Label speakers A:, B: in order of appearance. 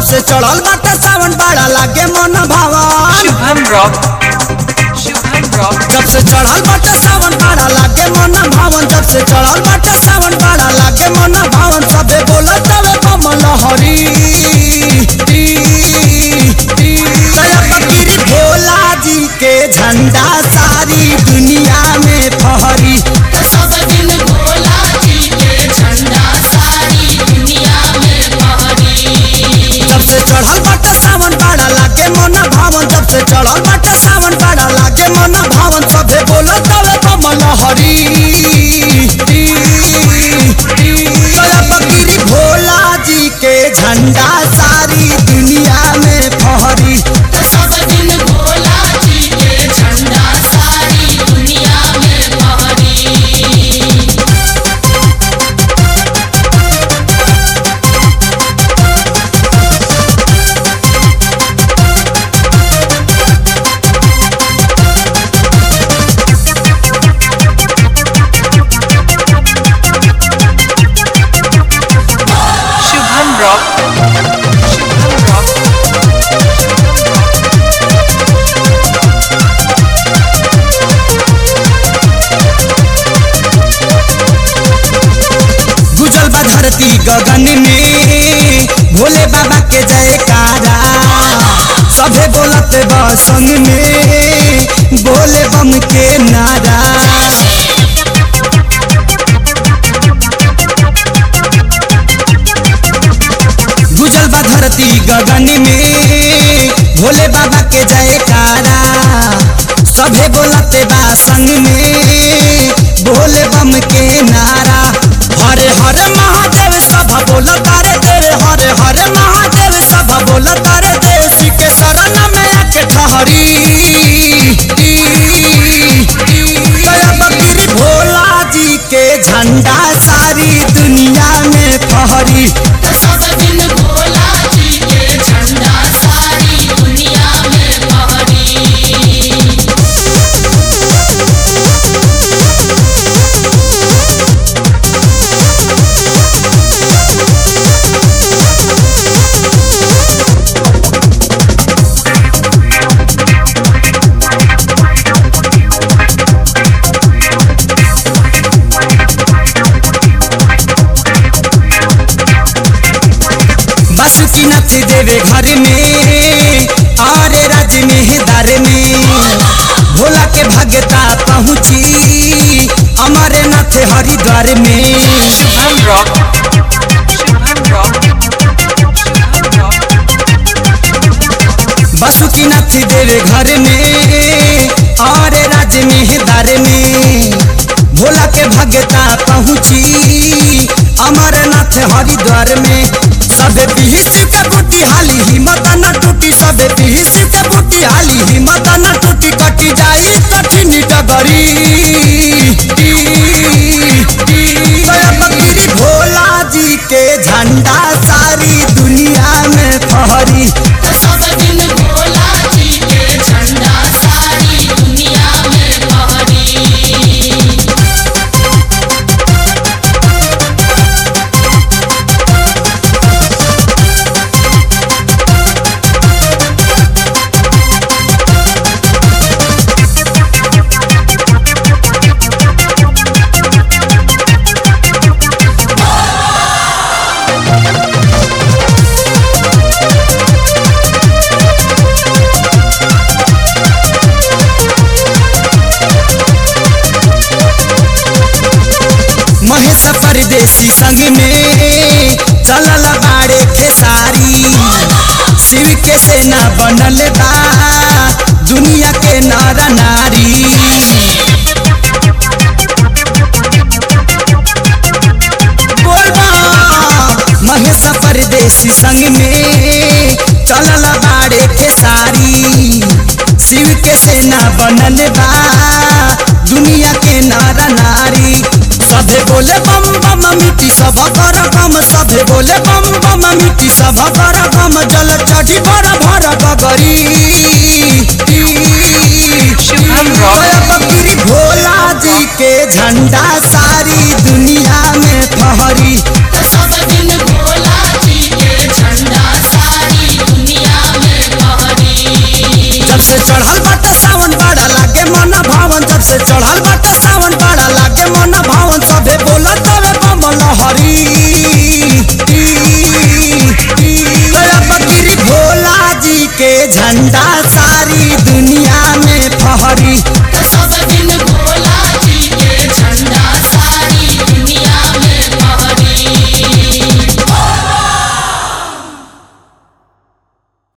A: से चढ़ल बाटे सावन बड़ा लागे मन भावन
B: शुभम रॉक शुभम रॉक
A: जब से चढ़ल बाटे सावन बड़ा लागे मन भावन जब से चढ़ल बाटे सावन बड़ा लागे मन भावन सबे बोलत तवे कमल हरी दया फकीर भोला जी के झंडा सारी दुनिया में फहरी
C: सब दिन भोला जी के झंडा सारी दुनिया में फहरी
A: जब से चढ़ल बाटे सावन बड़ा लागे मन भावन जब से चढ़ल बाटे सावन बड़ा लागे मन भावन सबे बोलत तवे कमल हरी दया फकीर भोला जी के झंडा सारी दुनिया में फहरी
C: सब दिन भोला जी के झंडा सारी दुनिया में फहरी
B: शुभम रॉक शुभम रॉक
A: गुजल बा धरती गगन में भोले बाबा के जयकारा सभे बोलत बा संग में बोले बम के नारा गुजल बा धरती गगन में भोले बाबा के जयकारा सभे बोलत बा संग में भोले बम के नारा हरे हरे महादेव सब बोलत रे देव हरे हरे महादेव सब बोलत रे देव श्री के शरण में आके ठहरी दया बकीर भोला जी के झंडा सारी दुनिया में फहरी
C: सब दिन भोला जी के झंडा सारी दुनिया में फहरी
A: बासुकीनाथ देवे घर में और राज में दर में भोला के भगता पहुँची अमरनाथ हरिद्वार में
B: Shubham rock Shubham rock Shubham rock
A: Basukinath देवे घर में और राज में दर में भोला के भगता पहुँची अमरनाथ हरिद्वार में सबे पीही शिव के बूटी हाली हिम्मत न टूटी सबे पीही शिव के बूटी हाली हिम्मत न टूटी कटी जाई कठिन डगरी दया फकीर भोला जी के झंडा सारी दुनिया में फहरी
C: सब दिन भोला जी के झंडा सारी दुनिया में फहरी
A: महेश परदेसी संग में चलल बाड़े खेसारी शिव के सेना बनल बा दुनिया के नर नारी बोल बा महेश परदेसी संग में चलल बाड़े खेसारी शिव के सेना बनल बा दुनिया के नर नारी सभे बोले बम बम मिट्टी सब कर गम सभे बोले बम बम मिट्टी सब कर गम जल चढ़ी भर भर गगरी
B: शुभम रॉक
A: दया फकीर भोला जी के झंडा सारी दुनिया में फहरी
C: सब दिन भोला जी के झंडा सारी
A: से चढ़ल बाटे सावन बड़ा लागे मन भावन सभे बोला तवे कमल हरी बकरी भोला जी के झंडा सारी दुनिया